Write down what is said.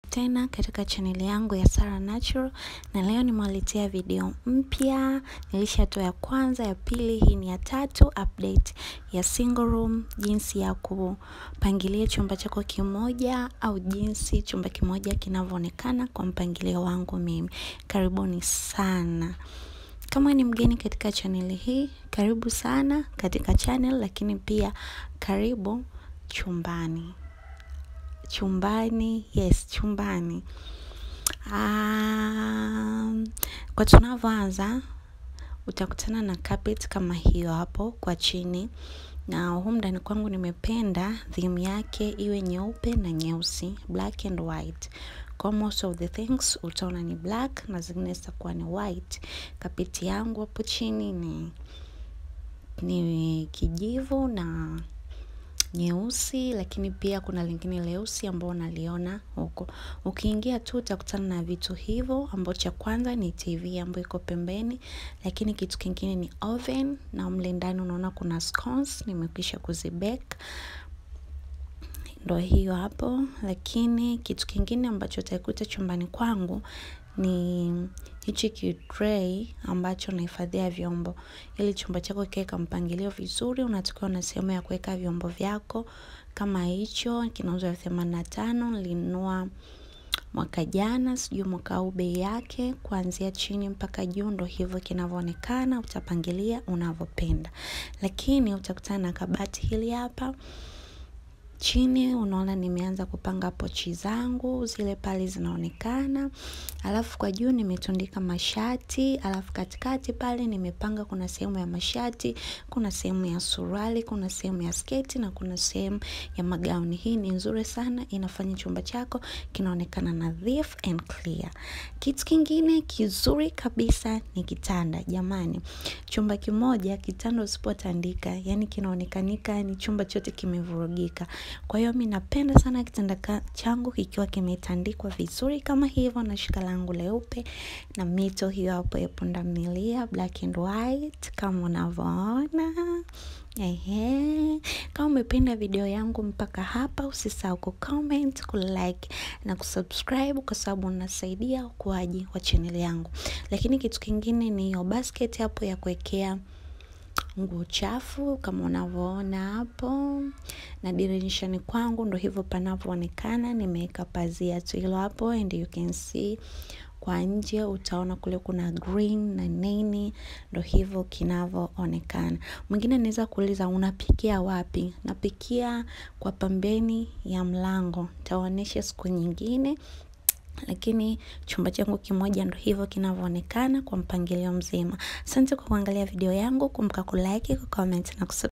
tena katika chaneli yangu ya Sara Natural na leo nimewaletea video mpya. Nilishatoa ya kwanza, ya pili, hii ni ya tatu, update ya single room, jinsi ya kupangilia chumba chako kimoja au jinsi chumba kimoja kinavyoonekana kwa mpangilio wangu mimi. Karibuni sana. Kama ni mgeni katika chaneli hii, karibu sana katika channel, lakini pia karibu chumbani chumbani yes chumbani um, kwa tunavyoanza utakutana na carpet kama hiyo hapo kwa chini na humu ndani kwangu nimependa theme yake iwe nyeupe na nyeusi black and white kwa most of the things utaona ni black na zingine zitakuwa ni white kapeti yangu hapo chini ni ni kijivu na nyeusi lakini pia kuna lingine leusi ambao unaliona huko. Ukiingia tu utakutana na vitu hivyo ambao cha kwanza ni TV ambayo iko pembeni, lakini kitu kingine ni oven na mle ndani unaona kuna scones nimekwisha kuzibake ndo hiyo hapo, lakini kitu kingine ambacho utakuta chumbani kwangu ni hichi kitray ambacho nahifadhia vyombo. Ili chumba chako kiweka mpangilio vizuri, unatakiwa na sehemu ya kuweka vyombo vyako kama hicho. Kinauzwa elfu themanini na tano nilinunua mwaka jana, sijui mwaka huu bei yake, kuanzia chini mpaka juu, ndo hivyo kinavyoonekana. Utapangilia unavyopenda, lakini utakutana na kabati hili hapa chini unaona nimeanza kupanga pochi zangu zile pale zinaonekana, alafu kwa juu nimetundika mashati, alafu katikati pale nimepanga, kuna sehemu ya mashati, kuna sehemu ya suruali, kuna sehemu ya sketi na kuna sehemu ya magauni. Hii ni nzuri sana, inafanya chumba chako kinaonekana nadhifu and clear. Kitu kingine kizuri kabisa ni kitanda. Jamani, chumba kimoja kitanda usipotandika, yani kinaonekanika ni chumba chote kimevurugika. Kwa hiyo mi napenda sana kitanda changu kikiwa kimetandikwa vizuri kama hivyo, na shuka langu leupe na mito hiyo hapo ya pundamilia black and white kama unavyoona. Ehe, kama umependa video yangu mpaka hapa, usisahau kucomment, kulike na kusubscribe kwa sababu unasaidia ukuaji wa channel yangu. Lakini kitu kingine ni hiyo basket hapo ya kuwekea nguo chafu kama unavyoona hapo, na dirishani kwangu ndo hivyo panavyoonekana. Nimeweka pazia tu hilo hapo, and you can see kwa nje utaona kule kuna green na nini, ndo hivyo kinavyoonekana. Mwingine anaweza kuuliza unapikia wapi? Napikia kwa pembeni ya mlango, nitaonyesha siku nyingine lakini chumba changu kimoja ndo hivyo kinavyoonekana kwa mpangilio mzima. Asante kwa kuangalia video yangu, kumbuka kulike, kucomment na kusubscribe.